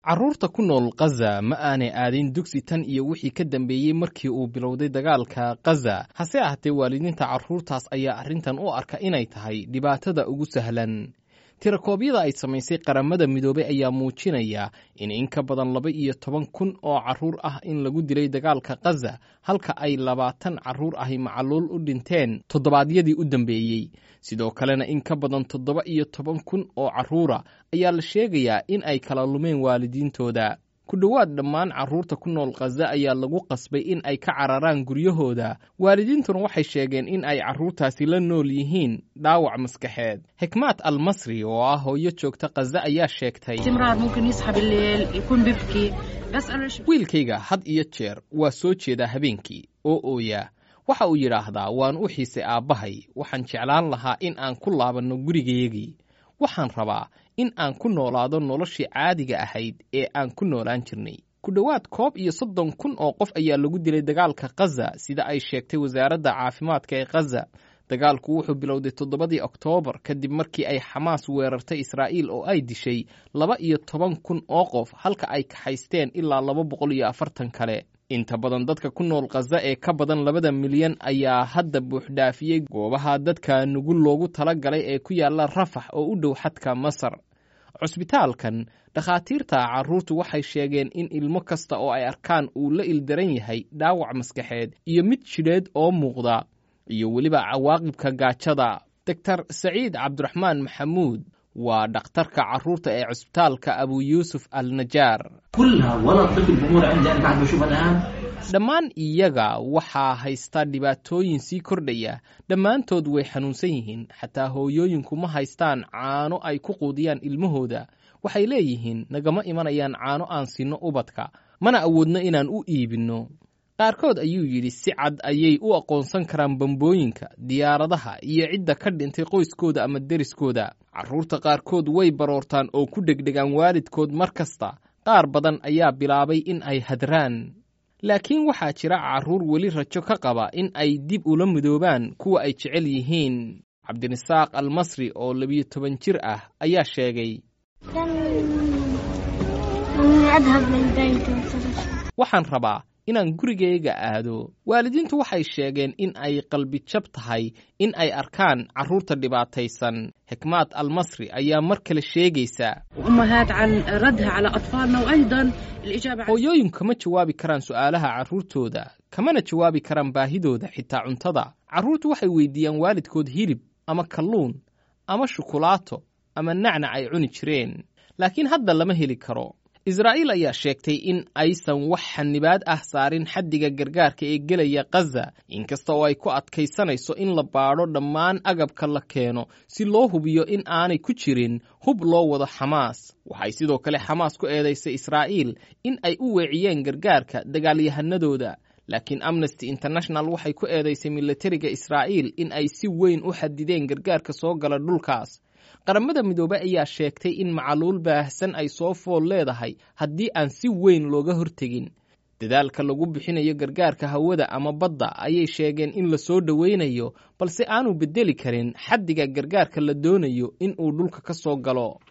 carruurta ku nool khaza ma aanay aadin dugsi tan iyo wixii ka dambeeyey markii uu bilowday dagaalka khaza hase ahaatee waalidiinta carruurtaas ayaa arrintan u arka inay tahay dhibaatada ugu sahlan tirakoobyada ay samaysay qaramada midoobey ayaa muujinaya in in ka badan laba iyo toban kun oo carruur ah in lagu dilay dagaalka khaza halka ay labaatan carruur ahi macaluul u dhinteen toddobaadyadii u dambeeyey sidoo kalena in ka badan toddoba iyo toban kun oo carruura ayaa la sheegayaa in ay kala lumeen waalidiintooda ku dhowaad dhammaan carruurta ku nool khaza ayaa lagu qasbay in ay ka cararaan guryahooda waalidiintuna waxay sheegeen in ay carruurtaasi la nool yihiin dhaawac maskaxeed xikmaad almasri oo ah hooyo joogta khaza ayaa sheegtay wiilkayga had iyo jeer waa soo jeedaa habeenkii oo ooya waxa uu yidhaahdaa waan u xiisay aabbahay waxaan jeclaan lahaa in aan ku laabanno gurigayagii waxaan rabaa in aan ku noolaado noloshii caadiga ahayd ee aan ku noolaan jirnay ku dhowaad koob iyo soddon kun oo qof ayaa lagu dilay dagaalka khaza sida ay sheegtay wasaaradda caafimaadka ee khaza dagaalku wuxuu bilowday toddobadii oktoobar kadib markii ay xamaas weerartay israa'iil oo ay dishay laba iyo toban kun oo qof halka ay kaxaysteen ilaa laba boqol iyo afartan kale inta badan dadka ku nool khaza ee ka badan labada milyan ayaa hadda buuxdhaafiyey goobaha dadka nugul loogu tala galay ee ku yaalla rafax oo u dhow xadka masar cusbitaalkan dhakhaatiirta carruurtu waxay sheegeen in ilmo kasta oo ay arkaan uu la ildaran yahay dhaawac maskaxeed iyo mid jidheed oo muuqda iyo weliba cawaaqibka gaajada doctor saciid cabdiraxmaan maxamuud waa dhakhtarka carruurta ee cusbitaalka abu yuusuf al najaar dhammaan iyaga waxaa haysta dhibaatooyin sii kordhaya dhammaantood way xanuunsan yihiin xataa hooyooyinku ma haystaan caano ay ku quudiyaan ilmahooda waxay leeyihiin nagama imanayaan caano aan sinno ubadka mana awoodno inaan u iibinno qaarkood ayuu yidhi si cad ayay u aqoonsan karaan bambooyinka diyaaradaha iyo cidda ka dhintay qoyskooda ama deriskooda carruurta qaarkood way baroortaan oo ku dhegdhegaan waalidkood mar kasta qaar badan ayaa bilaabay in ay hadraan laakiin waxaa jira carruur weli rajo ka qaba in ay dib ula midoobaan kuwa ay jecel yihiin cabdirasaaq almasri oo labiyo toban jir ah ayaa sheegay waxaan rabaa inaan gurigayga aado waalidiintu waxay sheegeen in ay qalbijab tahay in ay arkaan carruurta dhibaataysan xikmaad almasri ayaa mar kale sheegaysa hooyooyinku kama jawaabi karaan su'aalaha carruurtooda kamana jawaabi karaan baahidooda xitaa cuntada carruurtu waxay weydiiyaan waalidkood hilib ama kalluun ama shukulaato ama nacnac ay cuni jireen laakiin hadda lama heli karo israa'iil ayaa sheegtay in aysan wax xanibaad ah saarin xaddiga gargaarka ee gelaya khaza inkasta oo ay ku adkaysanayso in la baadho dhammaan agabka la keeno si loo hubiyo in aanay ku jirin hub loo wado xamaas waxay sidoo kale xamaas ku eedaysay israa'iil in ay u weeciyeen gargaarka dagaalyahanadooda laakiin amnesty international waxay ku eedaysay milatariga israa'iil in ay si weyn u xadideen gargaarka soo gala dhulkaas qaramada midoobey ayaa sheegtay in macaluul baahsan ay soo fool leedahay haddii aan si weyn looga hortegin dadaalka lagu bixinayo gargaarka hawada ama badda ayay sheegeen in la soo dhowaynayo balse aanu beddeli karin xaddiga gargaarka la doonayo in uu dhulka ka soo galo